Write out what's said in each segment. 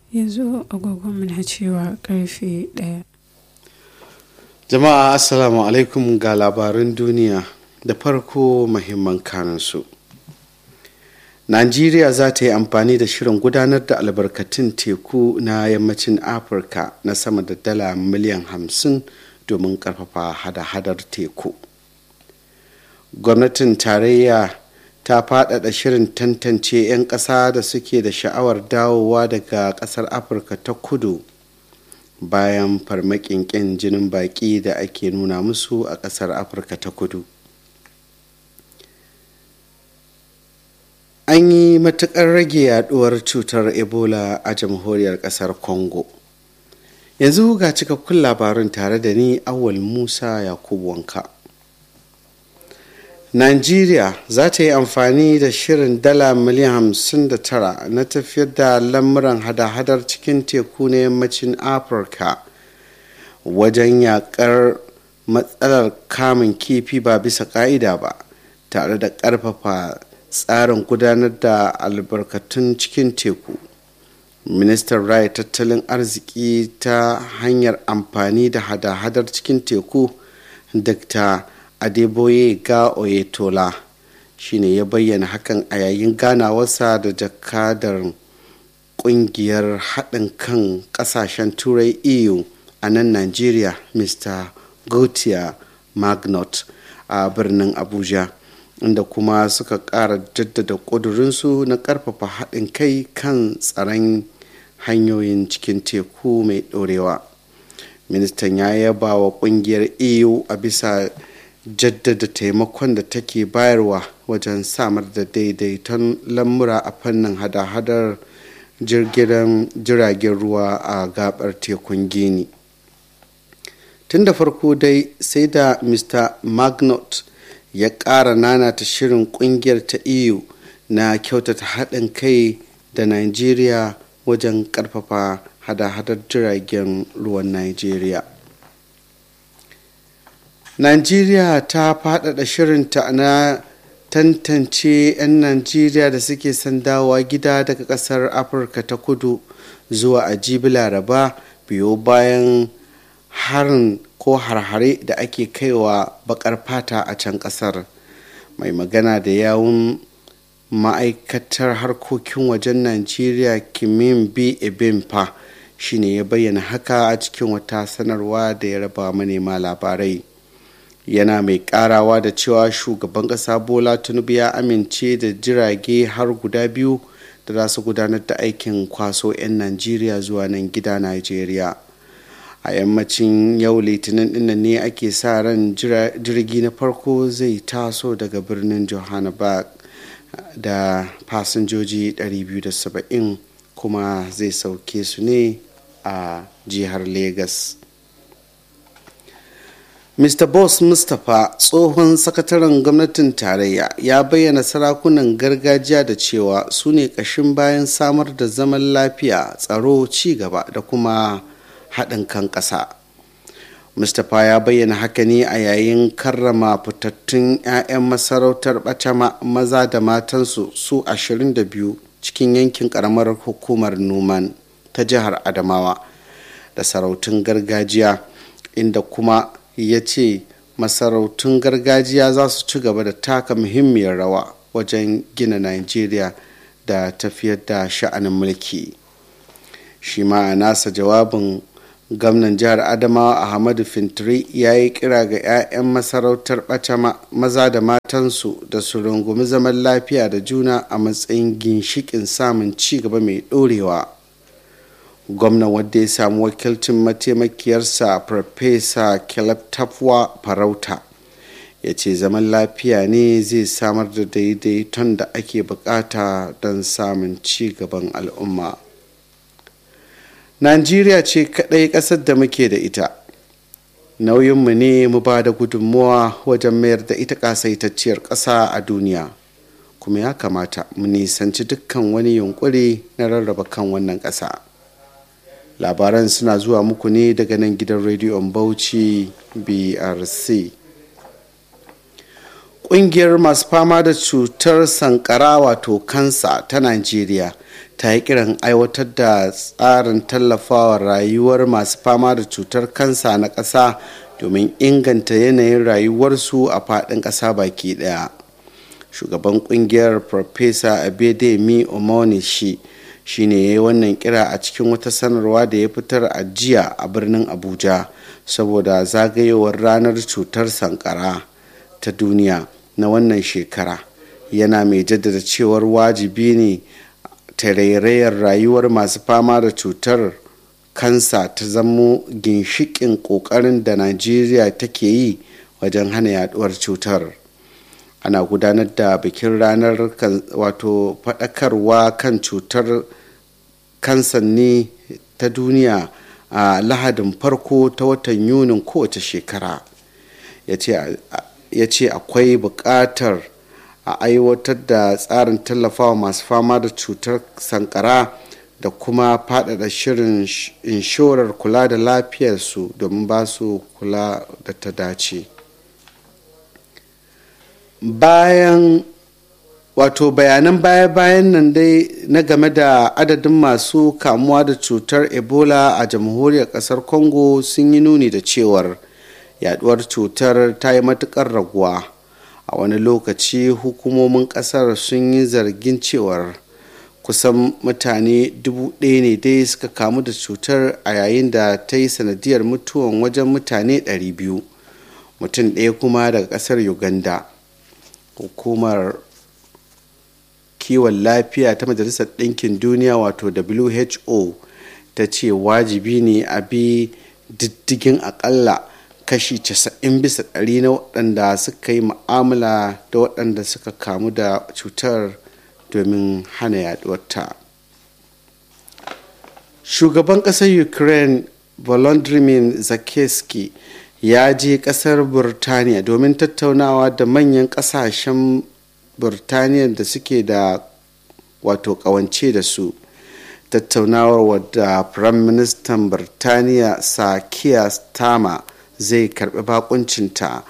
yanzu agogon na cewa karfe ɗaya jama'a assalamu alaikum ga labarin duniya da farko mahimman kanunsu najeriya za ta yi amfani da shirin gudanar da albarkatun teku na yammacin afirka na sama da dala miliyan hamsin domin karfafa hada-hadar teku gwamnatin tarayya ta faɗaɗa shirin tantance 'yan ƙasa da suke da sha'awar dawowa daga ƙasar afirka ta kudu bayan farmakin ƙin jinin baƙi da ake nuna musu a ƙasar afirka ta kudu an yi matuƙar rage yaduwar cutar ebola a jamhuriyar ƙasar congo yanzu ga cikakkun labarin tare da ni awal musa yakubu wanka Najeriya za ta yi amfani da shirin dala miliyan 59 na tafiyar da lamuran hada-hadar cikin teku na yammacin Afirka wajen yakar matsalar kamun kifi ba bisa ka'ida ba tare da ƙarfafa tsarin gudanar da albarkatun cikin teku. Ministan raya tattalin arziki ta hanyar amfani da hada-hadar cikin teku Dr. adeboye ga oyetola shine ya bayyana hakan a yayin ganawarsa da jakadar kungiyar haɗin kan ƙasashen turai eu a nan nigeria mr gautier magnot a birnin abuja inda kuma suka ƙara jaddada ƙudurinsu na ƙarfafa haɗin kai kan tsaron hanyoyin cikin teku mai ɗorewa ministan ya yaba wa ƙungiyar eu a bisa jaddada taimakon da take bayarwa wajen samar da daidaiton lamura a fannin hada-hadar jiragen ruwa a gabar tekun gini tun da farko dai sai da mr magnot ya ƙara nanata shirin kungiyar ta eu na kyautata haɗin kai da nigeria wajen ƙarfafa hada-hadar jiragen ruwan nigeria Najeriya ta faɗaɗa shirinta na tantance 'yan Najeriya da suke son dawowa gida daga ƙasar Afirka ta kudu zuwa a jibi laraba biyo bayan harin ko harhare da ake kaiwa bakar fata a can ƙasar. Mai magana da yawun ma'aikatar harkokin wajen Najeriya Kimin B. Ebimpa shine ya bayyana haka a cikin wata sanarwa da ya raba manema labarai. yana mai karawa da cewa shugaban kasa bola tinubu ya amince da jirage har guda biyu da za su gudanar da aikin kwaso 'yan najeriya zuwa nan gida najeriya a yammacin yau litinin dinnan ne ake sa ran jirgi na farko zai taso daga birnin johannesburg da fasinjoji 270 kuma zai sauke su ne a jihar lagos Mr. Boss Mustapha tsohon sakataren gwamnatin tarayya ya bayyana sarakunan gargajiya da cewa su ne ƙashin bayan samar da zaman lafiya tsaro ci gaba da kuma haɗin kan ƙasa. Mustapha ya bayyana haka ne a yayin karrama fitattun 'ya'yan masarautar ɓacama maza da matansu su 22 cikin yankin ƙaramar hukumar Numan ta jihar Adamawa da sarautun gargajiya inda kuma ya ce masarautun gargajiya za su ci gaba da taka muhimmiyar rawa wajen gina Najeriya da tafiyar da sha'anin mulki shi ma a nasa jawabin gwamnan jihar adamawa ahmadu fintiri ya yi kira ga 'ya'yan masarautar ɓata maza da matansu da su rungumi zaman lafiya da juna a matsayin ginshikin samun ci gaba mai ɗorewa gwamnan wadda ya samu wakilcin mataimakiyarsa farfesa caleb tafwa farauta ya ce zaman lafiya ne zai samar da daidaiton da ake bukata don samun ci gaban al'umma najeriya ce kadai kasar da muke da ita nauyinmu ne mu ba da gudunmuwa wajen mayar da ita kasaitacciyar ƙasa a duniya kuma ya kamata mu nisanci dukkan wani yunkuri na rarraba kan wannan ƙasa labaran suna zuwa muku ne daga nan gidan rediyon bauchi brc ƙungiyar masu fama da cutar sankara wato kansa ta najeriya ta yi kiran aiwatar da tsarin tallafawa rayuwar masu fama da cutar kansa na ƙasa domin inganta yanayin rayuwarsu a faɗin ƙasa baki ɗaya shugaban ƙungiyar farfesa abedemi omonishi shine ya yi wannan kira a cikin wata sanarwa da ya fitar a jiya a birnin abuja saboda zagayowar ranar cutar sankara ta duniya na wannan shekara yana mai jaddada cewar wajibi ne tarairayar rayuwar masu fama da cutar kansa ta zamo ginshikin kokarin da najeriya take yi wajen hana yaduwar cutar ana gudanar da bikin ranar wato faɗakarwa kan cutar kansa ne ta duniya a lahadin farko ta watan yunin kowace shekara ya ce akwai buƙatar a aiwatar da tsarin tallafawa masu fama da cutar sankara da kuma faɗaɗa shirin inshorar kula da lafiyarsu domin ba su kula da ta dace bayan wato bayanan baya-bayan nan dai na game da adadin masu kamuwa da cutar ebola a jamhuriyar kasar congo sun yi nuni da cewar yaduwar cutar ta yi matukar raguwa a wani lokaci hukumomin kasar sun yi zargin cewar kusan mutane dubu ɗaya ne dai suka kamu da cutar a yayin da ta yi sanadiyar mutuwan wajen mutane 200 mutum ɗaya kuma daga ƙasar uganda hukumar kiwon lafiya ta majalisar ɗinkin duniya wato who ta ce wajibi ne a bi diddigin akalla kashi 90 bisa ɗari na waɗanda suka yi ma'amala da waɗanda suka kamu da cutar domin hana yaduwarta shugaban ƙasar ukraine volodymyr zelensky ya je ƙasar burtaniya domin tattaunawa da manyan ƙasashen burtaniya da suke da wato ƙawance da su tattaunawar wadda firayim ministan burtaniya sakiya stama zai karbi bakuncinta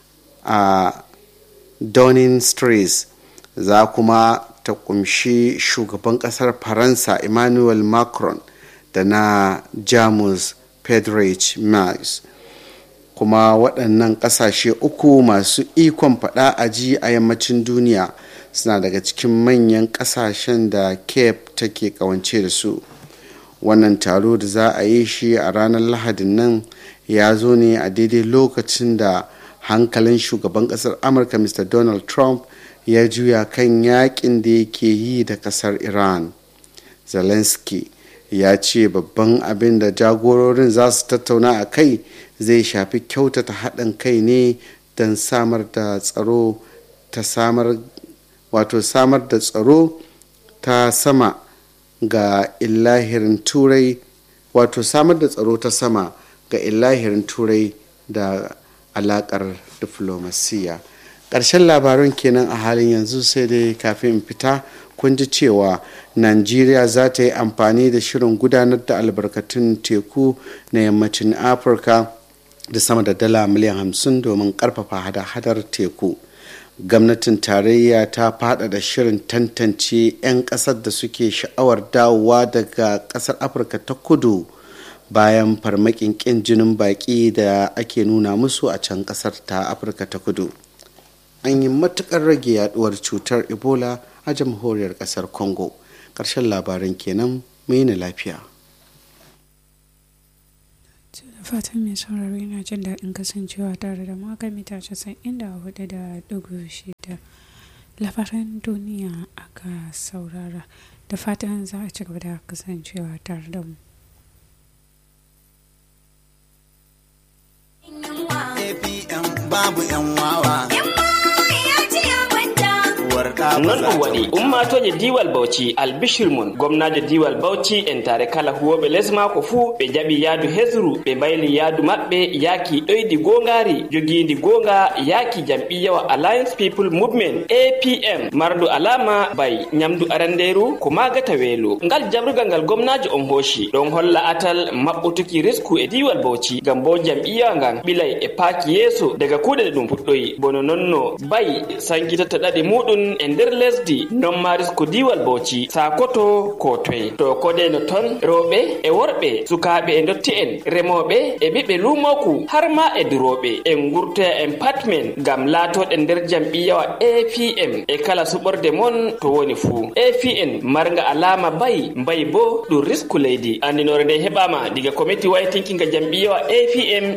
a downing street za kuma ta kumshi shugaban kasar faransa emmanuel macron da na jamus friedrich merz kuma waɗannan ƙasashe uku masu ikon faɗa a ji a yammacin duniya suna daga cikin manyan ƙasashen da cape take ƙawance da su wannan taro da za a yi shi a ranar lahadin nan ya zo ne a daidai lokacin da hankalin shugaban ƙasar amurka mr donald trump ya juya kan yakin da yake yi da ƙasar iran zelensky ya ce babban abin da jagororin za su tattauna a kai zai shafi kyautata haɗin kai ne don samar da tsaro ta samar wato samar da tsaro ta sama ga illahirin turai wato samar da tsaro ta sama ga illahirin turai da alakar diflomasiya ƙarshen labaran kenan a halin yanzu sai dai kafin fita kun ji cewa najeriya za ta yi amfani da shirin gudanar da albarkatun teku na yammacin afirka da sama da dala miliyan hamsin domin karfafa hada-hadar teku gwamnatin tarayya ta faɗaɗa shirin tantance 'yan ƙasar da suke sha'awar dawowa daga ƙasar afirka ta kudu bayan farmakin ƙin jinin baƙi da ake nuna musu a can ƙasar ta afirka ta kudu an yi matuƙar rage yaduwar cutar ebola a jamhuriyar ƙasar congo ƙarshen labaran kenan mai na lafiya da fatan mai sauraro yana jin daɗin kasancewa tare da maka mita casa'in da hudu da dugu shida labaran duniya aka saurara da fatan za a ci gaba da kasancewa tare da mu APM babu 'yan wawa. ya ce ya kwanta. Uwar ɗa non ɗum waɗi ummatoje diwal bauchi albishir mun gomnajo diwal bauchi en tare kala huwoɓe les mako fuu ɓe jaɓi yaadu hesru ɓe mbayli yaadu maɓɓe yaaki ɗoydi gongari jogindi gonga yaaki jam'iyawa alliance people movement apm mardu alama bay nyamdu aranderu ko magata weelo ngal jabrugal ngal gomnajo on hoshi ɗon holla atal maɓɓutuki risku e diwal bauchi ngam bo jam'iya ngan ɓilay e paaki yeeso daga kuuɗe ɗe ɗum fuɗɗoyi bono nonno bay sankitata ɗaɗi muɗum e nder lesdi non ma risku diwal bauchi sakoto ko toye to kodeno ton rewɓe e worɓe sukaɓe e dotti en remoɓe e ɓiɓɓe lumoku har ma e duroɓe en gurtoya en patmen ngam laatoɗe nder jam'iyawa apm e kala suɓorde mon to woni fuu apn marga alama bayi mbayi bo ɗum risku leydi andinore nde heɓama diga committee waytinkinga jam'iyawa apm